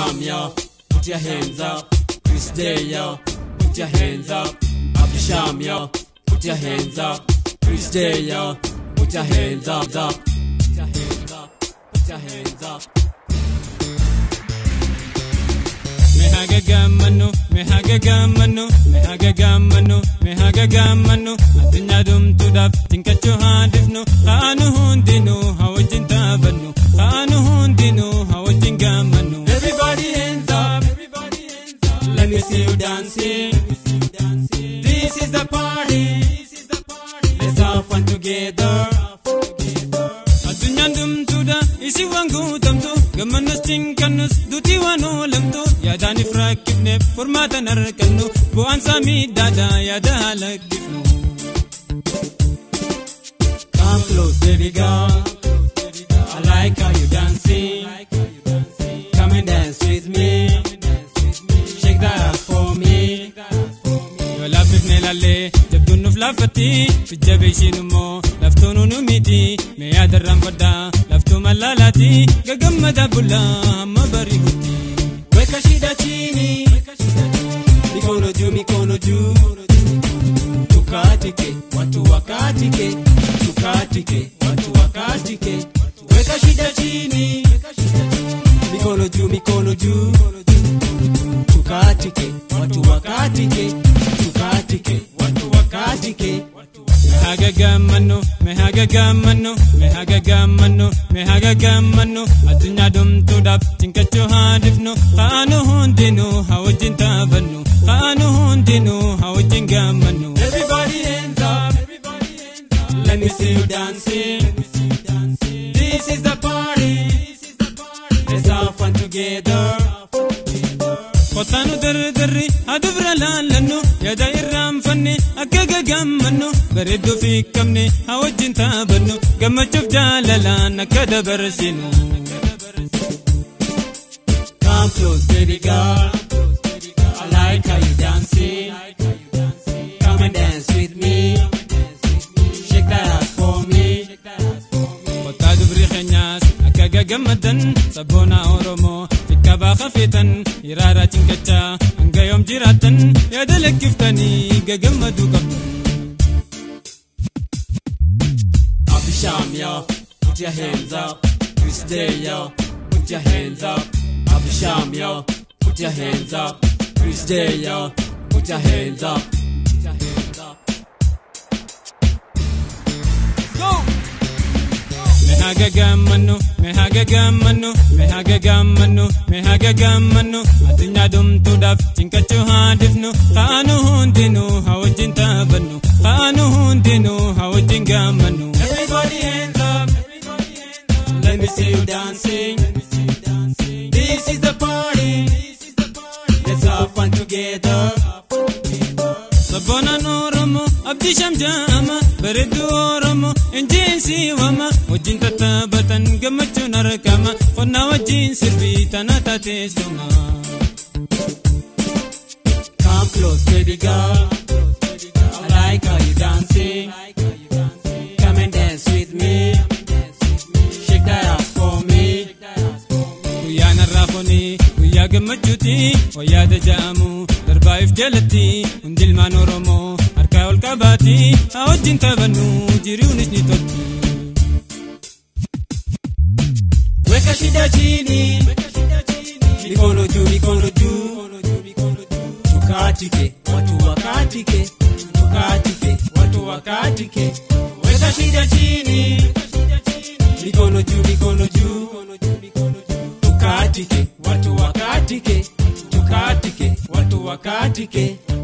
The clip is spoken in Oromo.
Abisham, yo, put your hands up. Chris Day, yo, put your hands up. Abisham, yo, put your hands up. Chris Day, yo, put your hands up, up. Put your hands up, put your hands up. Mehaga gammanu, mehaga gammanu, mehaga gammanu, mehaga gammanu. Addunyaa dhumtuudhaaf tinkachuu haa difnu. Kaanu hundinuu haa wajjin taphannu. Kaanu hundinuu haa wajjin gammannu. Everybody hands up, everybody hands up. Let me see you dancing. This is the party. Let's have fun together. Addunyaan dhumtuudha isin waan guutamtu gammannus tinkannus duutii waan oolamtu yaadaan if rakkifneef furmaatan argannu bu'aan isaa miidhaadha yaada halakkifnu. Come close, baby girl. I like how you dancing. Come and dance with me. Shake that ass for me. Yoo laaffifne ilaallee jabduun nuuf laaffatti fijjabe ishiin immoo laftuun nu miti mee yaadarraan fadhaa laftuu mallaalaati gagammada bulaa hamma barii guutti. Weka shida chini. Mikono juu, mikono juu. Tukatike, watu wakatike. Tukatike, watu wakatike. Weka shida chini. Mikono juu, mikono juu. Tukatike, watu wakatike. Tukatike, watu wakatike. Mehaga gammannu, mehaga gammannu, mehaga gammannu, mehaga gammannu. Addunyaa dhumtuudhaaf tinkachuu haa difnu. Kaanu hundinuu haa wajjin taphannu. Kaanu hundinuu haa wajjin gammannu. Everybody hands up. Let me see you dancing. This is the party. Let's have fun together. Kottaanu dardarri adubra laallannu yaada irraanfanne akka gagammannu bareedduu fi qabne haa wajjin taphannu gammachuuf jaalalaan akka dabarsinu. Come close, baby girl. I like how you dancing. Come and dance with me. Shake that ass for me. Kottaa dubri keenyaas akka gagammadan sabboona Oromoo fikka baaqa feetan hiraara cinkachaa hanga yoom jiraatan yaada lakkiftanii gagammadu qabdu. Abisham, yo, put your hands up. Chris Day, yo, put your hands up. Abisham, yo, put your hands up. Chris Day, yo, put your hands up. Put your hands up. Go! Mehaga gammannu, mehaga gammannu, mehaga gammannu, mehaga gammannu. Addunyaa dhumtuudhaaf cinkachuu haa difnu. Kaanu hundinuu haa wajjin taphannu. Kaanu hundinuu haa wajjin gammannu. Everybody hands up. Let me see you dancing. This is the party. Let's have fun together. Sabboonaan Oromoo abdii shamjaama bareedduu Oromoo injiinsi wama wajjin tattaabatan gammachuun argama qonnaa wajjin sirbii tana taateessuma. Come close, baby girl. I like how you dancing. Come and dance with me. Shake that ass for me. Guyyaan har'aa kuni guyyaa gammachuuti wayyaada ja'amu darbaa'iif jalatti hundi ilmaan Oromoo harkaa ol qabaati haa wajjin taphannu jiriunis ni tolti. Weka shida chini. Mikono juu, mikono juu. Tukatike, watu wakatike. Tukatike, watu wakatike. Weka shida chini. Mikono juu, mikono juu. Tukatike, watu wakatike. Tukatike, watu wakatike.